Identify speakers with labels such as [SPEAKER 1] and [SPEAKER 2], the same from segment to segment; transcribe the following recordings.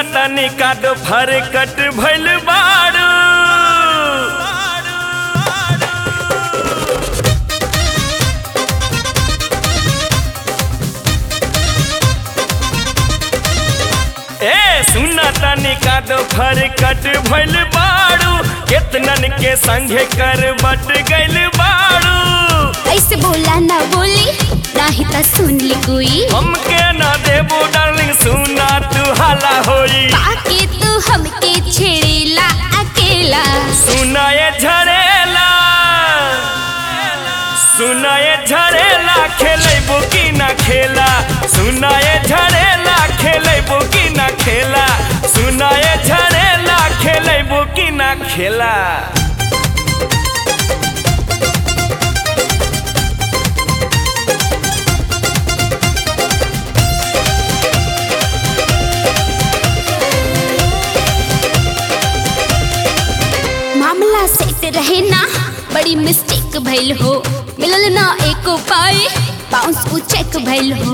[SPEAKER 1] तनी का दो फरकट भइल बाड़ू ए सुना तनी का दो फरकट भइल बाड़ू केतनन के संगे कर बट गइल बाड़ू
[SPEAKER 2] ऐसे बोला ना बोली नाही त सुन ली कोई
[SPEAKER 1] हमके ना देबो डार्लिंग सुना तू हाला होई
[SPEAKER 2] बाकी तू हमके छेड़ेला अकेला
[SPEAKER 1] सुनाए झरेला सुनाए झरेला खेलेबो की ना खेला सुनाए झरेला खेलेबो की ना खेला सुनाए झरेला खेलेबो की ना खेला
[SPEAKER 2] मामला सेट रहे ना बड़ी मिस्टेक भइल हो मिलल ना एको पाई बाउंस उ चेक भइल हो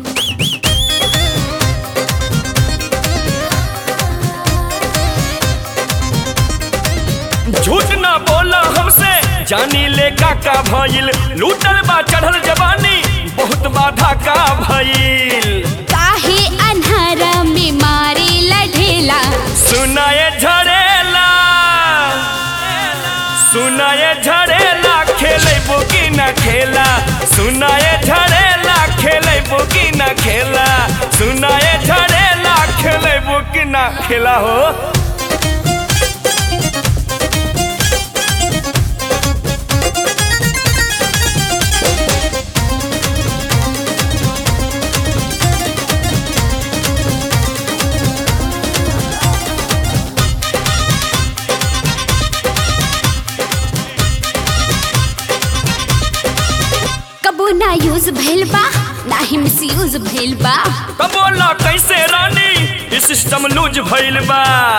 [SPEAKER 1] झूठ ना बोला हमसे जानी ले काका भइल लूटल बा चढ़ल जवानी बहुत बाधा का भइल
[SPEAKER 2] काहे अन्हारा में मारे लढेला
[SPEAKER 1] सुनाए झरेला सुनाए झरेला खेले की ना खेला सुनाए झरेला खेले की ना खेला सुनाए झरेला खेले की ना खेला हो
[SPEAKER 2] कबो ना यूज भइल बा ना ही मिस यूज भइल बा
[SPEAKER 1] तब बोला कैसे रानी ई सिस्टम लूज भइल बा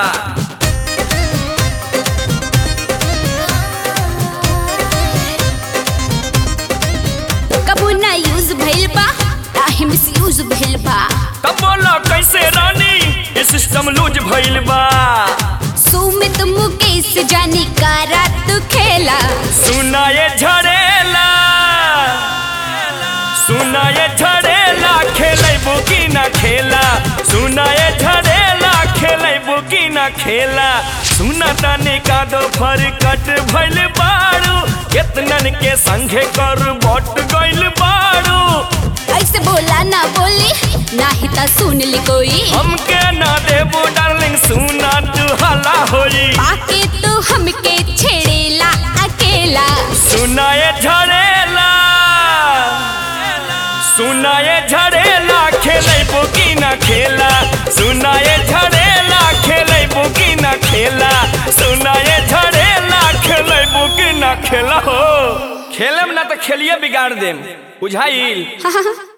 [SPEAKER 2] कबो ना यूज भइल बा ना ही मिस यूज भइल बा
[SPEAKER 1] तब बोला कैसे रानी ई सिस्टम लूज भइल बा
[SPEAKER 2] सुमित मुकेश जानी का रात खेला
[SPEAKER 1] सुनाए झरेला सुनाए झरेला खेलेबो की ना खेला सुनाए झरेला खेलेबो की ना खेला सुना ताने का दो फरकट भइल बाड़ू केतनन के संगे कर बट गइल बाड़ू
[SPEAKER 2] ऐसे बोला ना बोली ना ही त सुन ली कोई
[SPEAKER 1] हमके ना देबो डार्लिंग सुना तू हला होई
[SPEAKER 2] बाकी तू हमके छेड़ेला अकेला
[SPEAKER 1] सुनाए झरेला सुनाए झरेला खेले की ना खेला सुनाए झरेला खेले की ना खेला सुनाए झरेला खेले की ना खेला हो खेलम ना तो खेलिए बिगाड़ देम बुझाइल
[SPEAKER 2] हा, हा, हा।